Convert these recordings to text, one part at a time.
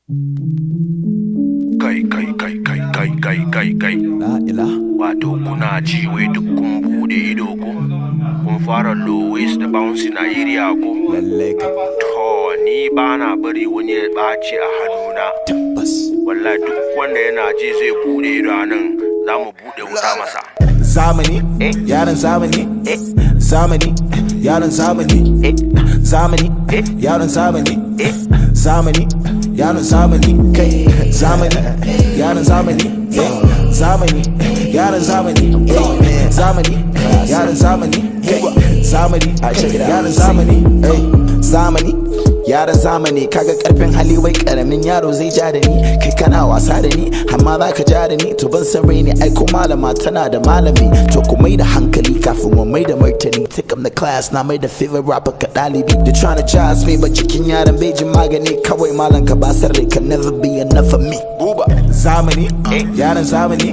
Kai kai kai kai kai kai kai kai La ila. Wato kuna ji wai duk kun bude ido ko Kun fara low waist da bouncing a area ko Lalle ka To ni ba na bari wani ya ɓaci a hannuna tabbas. Wallahi duk wanda yana ji zai bude ido a nan za mu bude wuta masa Zamani, yaran zamani, zamani, yaran zamani, zamani, yaran zamani, zamani, yaran zamani, kai, zamani, yaran zamani, eh, zamani, yaran zamani, eh, zamani, yaran zamani, kai, zamani, yaran zamani, eh, zamani. Yaran zamani kaga karfin hali wai karamin yaro zai ja da ni kai kana wasa da ni amma za ka ja da ni to ban san rai ne ai ko malama tana da malami to ku mai da hankali kafin mu mai da martani take up the class na mai da favorite rapper ka dalibi they trying to jazz me but cikin yaran bai jin magani kawai malam ka ba sarrai can never be enough for me buba zamani yaran zamani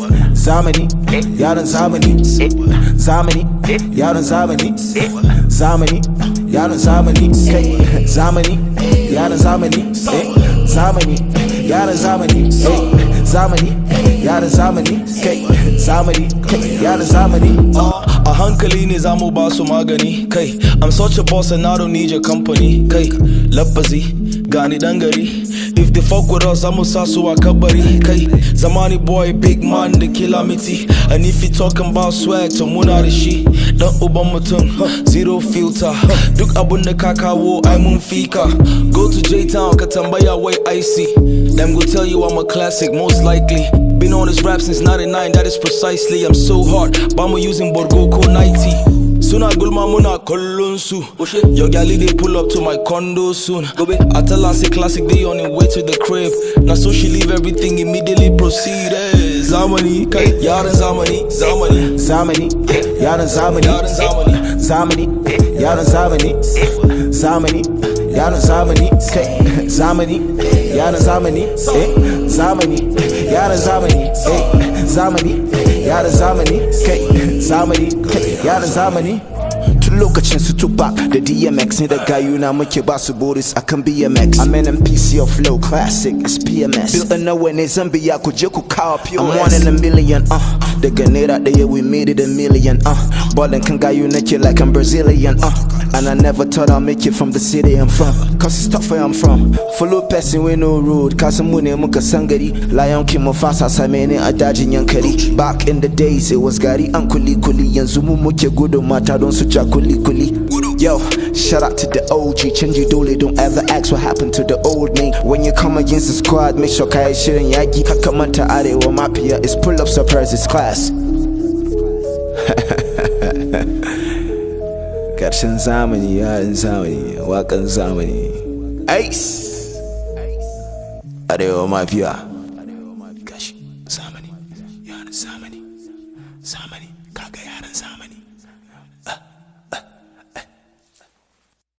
zamani yaran zamani zamani yaran zamani zamani yaran zamani kai zamani yaran zamani eh zamani yaran zamani eh zamani yaran zamani kai zamani kai yaran zamani A hankali ne za mu ba su magani kai I'm such a boss and I don't need your company kai lafazi gani dan gari If they fuck with us zamu sa su a kabari kai Zamani boy big man da calamity And if you talking about swag to muna da shi Dan uban mutum zero filter Duk abun da ka kawo ai mun fika Go to J-Town ka tambaya wai icy Them go tell you I'm a classic most likely Been on this rap since 99 that is precisely I'm so hard Bamu using Borgo ko 90 Suna gulma muna kallon su Your galley they pull up to my condo soon I tell her say classic they on the way to the crib Now so she leave everything immediately proceeded Zamani kai yaran zamani zamani zamani yaran zamani Yaran zamani. zamani yaran zamani zamani yaran zamani kai zamani yaran zamani eh zamani yaran zamani eh zamani yaran zamani kai zamani kai yaran zamani tun lokacin su Tupac da DMX ne da gayuna muke ba su Boris akan BMX I'm an MPC of flow classic it's PMS Built a nowhere ne Zambia ku je ku kawo POS I'm one in a million uh daga naira daya we made it a million uh ballin kan gayu nake like I'm Brazilian uh and I never thought I'd make it from the city I'm from Cause it's tough where I'm from Follow person with no road Kasan mu ne muka san gari Lion King Mufasa same ne a dajin yankari Back in the days it was gari an kuli kuli Yanzu mu muke gudun mata don su ja kuli kuli Yo, shout out to the OG Canji dole don't ever ask what happened to the old me When you come against the squad Make sure kayi shirin yaki Haka manta arewa mafia It's pull up surprises class Karshen zamani yaran zamani wakan zamani Ace Arewa mafiya Gashi zamani yaran zamani Zamani kaga yaran zamani